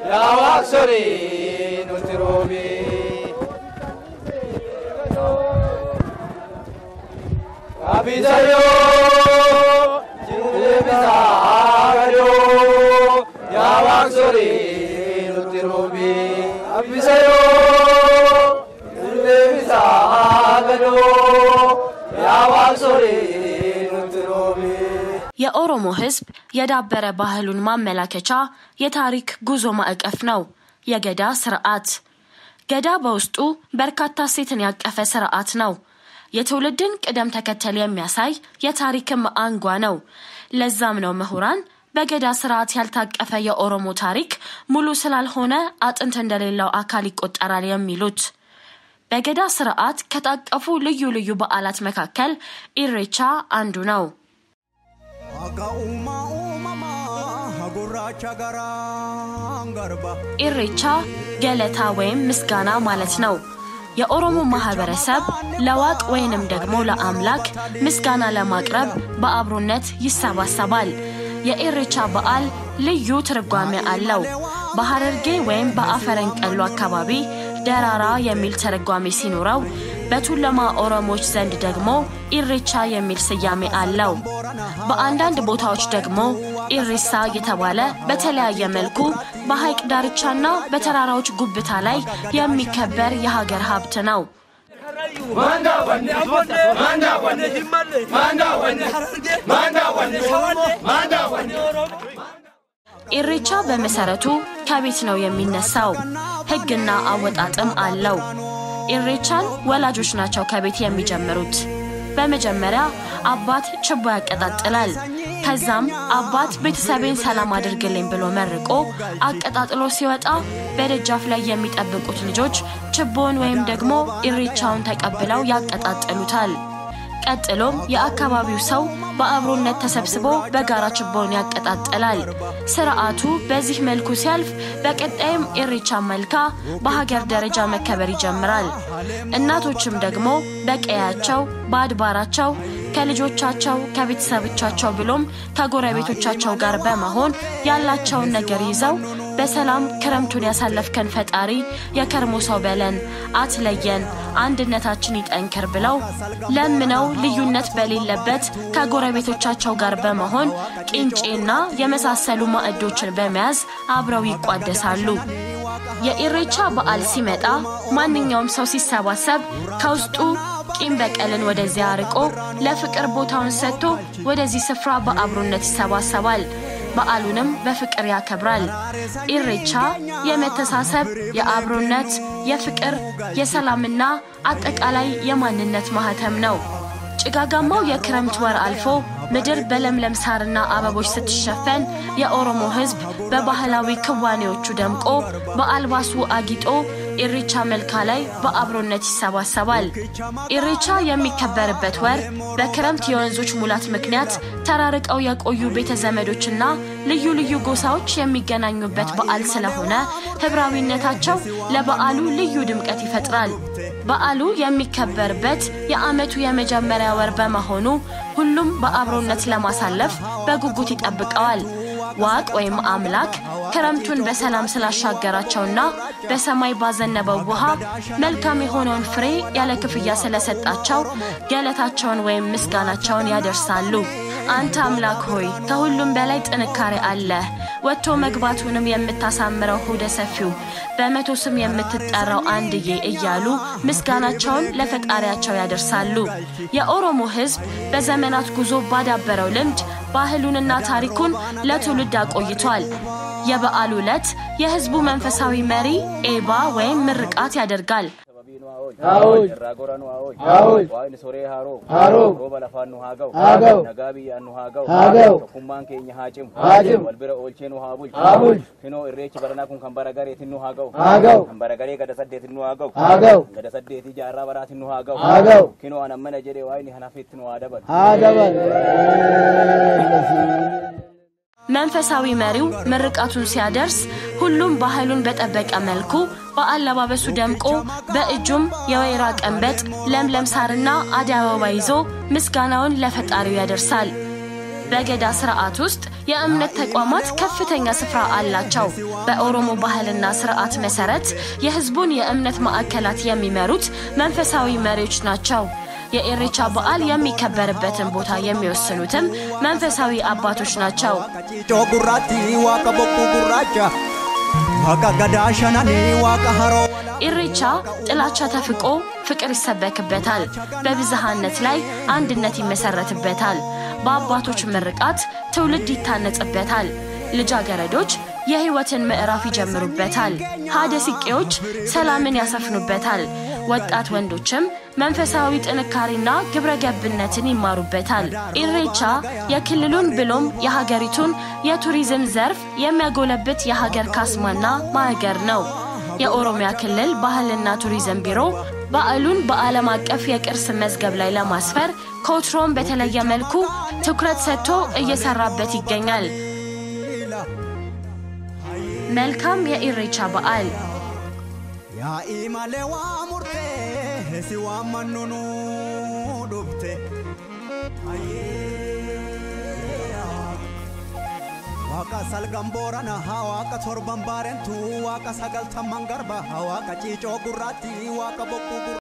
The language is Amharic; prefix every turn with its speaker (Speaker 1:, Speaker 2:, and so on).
Speaker 1: yaa waaqsori nutti roobi. Kabisayo, jirebisayo, yaa waaqsori nutti roobi. Kabisayo, jirebisayo, yaa waaqsori nutti roobi.
Speaker 2: የኦሮሞ ሕዝብ የዳበረ ባህሉን ማመላከቻ የታሪክ ጉዞ ማዕቀፍ ነው የገዳ ስርዓት። ገዳ በውስጡ በርካታ ሴትን ያቀፈ ስርዓት ነው። የትውልድን ቅደም ተከተል የሚያሳይ የታሪክም አንጓ ነው። ለዛም ነው ምሁራን በገዳ ስርዓት ያልታቀፈ የኦሮሞ ታሪክ ሙሉ ስላልሆነ አጥንት እንደሌለው አካል ይቆጠራል የሚሉት። በገዳ ስርዓት ከታቀፉ ልዩ ልዩ በዓላት መካከል ኢሬቻ አንዱ ነው።
Speaker 3: Akka uumaa uumamaa gurraacha garaan garba.
Speaker 2: ኢሬቻ ገለታ ወይም ምስጋና ማለት ነው። የኦሮሞ ማህበረሰብ ለዋቅ ወይንም ደግሞ ለአምላክ ምስጋና ለማቅረብ በአብሮነት ይሰባሰባል። የኢሬቻ በዓል ልዩ ትርጓሜ አለው። በሐረርጌ ወይም በአፈረንቀሎ አካባቢ ደራራ የሚል ትርጓሜ ሲኖረው በቱለማ ኦሮሞዎች ዘንድ ደግሞ ኢሬቻ የሚል ስያሜ አለው። በአንዳንድ ቦታዎች ደግሞ ኢሬሳ የተባለ በተለያየ መልኩ በሐይቅ ዳርቻና በተራራዎች ጉብታ ላይ የሚከበር የሀገር ሀብት ነው።
Speaker 1: Manda wanne manda wanne manda wanne manda wanne manda wanne
Speaker 2: ኢሬቻ በመሰረቱ ከቤት ነው የሚነሳው። ሕግና አወጣጥም አለው። ኢሬቻን ወላጆች ናቸው ከቤት የሚጀምሩት። በመጀመሪያ አባት ችቦ ያቀጣጥላል። ከዛም አባት ቤተሰቤን ሰላም አድርግልኝ ብሎ መርቆ አቀጣጥሎ ሲወጣ በደጃፍ ላይ የሚጠብቁት ልጆች ችቦውን ወይም ደግሞ ኢሬቻውን ተቀብለው ያቀጣጥሉታል። ቀጥሎም የአካባቢው ሰው በአብሮነት ተሰብስቦ በጋራ ችቦውን ያቀጣጥላል። ስርዓቱ በዚህ መልኩ ሲያልፍ በቀጣይም ኢሬቻ መልካ በሀገር ደረጃ መከበር ይጀምራል። እናቶችም ደግሞ በቀያቸው በአድባራቸው ከልጆቻቸው ከቤተሰቦቻቸው ብሎም ከጎረቤቶቻቸው ጋር በመሆን ያላቸውን ነገር ይዘው በሰላም ክረምቱን ያሳለፍከን ፈጣሪ የከርሞ ሰው በለን አትለየን፣ አንድነታችን ይጠንክር ብለው ለምነው ልዩነት በሌለበት ከጎረቤቶቻቸው ጋር በመሆን ቂንጬና የመሳሰሉ ማዕዶችን በመያዝ አብረው ይቋደሳሉ። የኢሬቻ በዓል ሲመጣ ማንኛውም ሰው ሲሰባሰብ ከውስጡ ቂም በቀልን ወደዚያ አርቆ ለፍቅር ቦታውን ሰጥቶ ወደዚህ ስፍራ በአብሮነት ይሰባሰባል። በዓሉንም በፍቅር ያከብራል። ኢሬቻ የመተሳሰብ፣ የአብሮነት፣ የፍቅር፣ የሰላምና አጠቃላይ የማንነት ማህተም ነው። ጭጋጋማው የክረምት ወር አልፎ ምድር በለምለም ሳርና አበቦች ስትሸፈን የኦሮሞ ሕዝብ በባህላዊ ክዋኔዎቹ ደምቆ በአልባሱ አጊጦ ኢሬቻ መልካ ላይ በአብሮነት ይሰባሰባል። ኢሬቻ የሚከበርበት ወር በክረምት የወንዞች ሙላት ምክንያት ተራርቀው የቆዩ ቤተ ዘመዶችና ልዩ ልዩ ጎሳዎች የሚገናኙበት በዓል ስለሆነ ህብራዊነታቸው ለበዓሉ ልዩ ድምቀት ይፈጥራል። በዓሉ የሚከበርበት የዓመቱ የመጀመሪያ ወር በመሆኑ ሁሉም በአብሮነት ለማሳለፍ በጉጉት ይጠብቀዋል። ዋቅ ወይም አምላክ ክረምቱን በሰላም ስላሻገራቸውና በሰማይ ባዘነበው ውሃ መልካም የሆነውን ፍሬ ያለ ክፍያ ስለሰጣቸው ገለታቸውን ወይም ምስጋናቸውን ያደርሳሉ። አንተ አምላክ ሆይ ከሁሉም በላይ ጥንካሬ አለህ። ወጥቶ መግባቱንም የምታሳምረው ሆደ ሰፊው በመቶ ስም የምትጠራው አንድዬ እያሉ ምስጋናቸውን ለፈጣሪያቸው ያደርሳሉ። የኦሮሞ ሕዝብ በዘመናት ጉዞ ባዳበረው ልምድ ባህሉንና ታሪኩን ለትውልድ አቆይቷል። የበዓሉ ዕለት የሕዝቡ መንፈሳዊ መሪ ኤባ ወይም ምርቃት ያደርጋል።
Speaker 1: Haawuj.
Speaker 4: irraa gora nu haa hoji
Speaker 1: Haawuj.
Speaker 4: waaqni soree haaroo
Speaker 1: Haaroo.
Speaker 4: rooba lafaan nu haa ga'u
Speaker 1: Haa ga'u.
Speaker 4: nagaa biyyaan nu haa ga'u
Speaker 1: Haa ga'u.
Speaker 4: tokkummaan keenya haa cimu
Speaker 1: Haa cimu.
Speaker 4: wal bira oolchee nu haa bulchu
Speaker 1: Haa bulchu.
Speaker 4: finoo irreechi baranaa kun kan bara gareetiin nu haa ga'u
Speaker 1: Haa ga'u.
Speaker 4: kan bara garee gada saddeetiin nu haa ga'u
Speaker 1: Haa ga'u.
Speaker 4: gada saddeetii jaarraa baraatiin nu haa ga'u
Speaker 1: Haa ga'u.
Speaker 4: kinoo anan mana jedhee waaqni hanafitti nu haa dabalu
Speaker 1: haa dabal
Speaker 2: መንፈሳዊ መሪው ምርቃቱን ሲያደርስ ሁሉም ባህሉን በጠበቀ መልኩ በአለባበሱ ደምቆ በእጁም የወይራ ቀንበጥ፣ ለምለም ሳርና አደይ አበባ ይዞ ምስጋናውን ለፈጣሪው ያደርሳል። በገዳ ስርዓት ውስጥ የእምነት ተቋማት ከፍተኛ ስፍራ አላቸው። በኦሮሞ ባህልና ስርዓት መሰረት የህዝቡን የእምነት ማዕከላት የሚመሩት መንፈሳዊ መሪዎች ናቸው። የኢሬቻ በዓል የሚከበርበትን ቦታ የሚወስኑትም መንፈሳዊ አባቶች ናቸው።
Speaker 3: ጭጮ ጉራቲ ዋቀ ቦቁ ጉራቻ ዋቀ ገዳ ሸነኒ ዋቀ ሀሮ
Speaker 2: ኢሬቻ ጥላቻ ተፍቆ ፍቅር ይሰበክበታል። በብዝሃነት ላይ አንድነት ይመሰረትበታል። በአባቶች ምርቃት ትውልድ ይታነጽበታል። ልጃገረዶች የህይወትን ምዕራፍ ይጀምሩበታል። ሀደ ሲቄዎች ሰላምን ያሰፍኑበታል። ወጣት ወንዶችም መንፈሳዊ ጥንካሬና ግብረ ገብነትን ይማሩበታል። ኢሬቻ የክልሉን ብሎም የሀገሪቱን የቱሪዝም ዘርፍ የሚያጎለብት የሀገር ካስማና ማዕገር ነው። የኦሮሚያ ክልል ባህልና ቱሪዝም ቢሮ በዓሉን በዓለም አቀፍ የቅርስ መዝገብ ላይ ለማስፈር ከወትሮም በተለየ መልኩ ትኩረት ሰጥቶ እየሰራበት ይገኛል። መልካም የኢሬቻ በዓል።
Speaker 3: ያኢ ማሌ ዋ ሙርቴ ሲ ዋመኑኑ ዱብቴ waaqa salgan boorana waaqa torban baarentu waaqa sagaltamman garba waaqa ciicoo gurraatti waaqa boqquu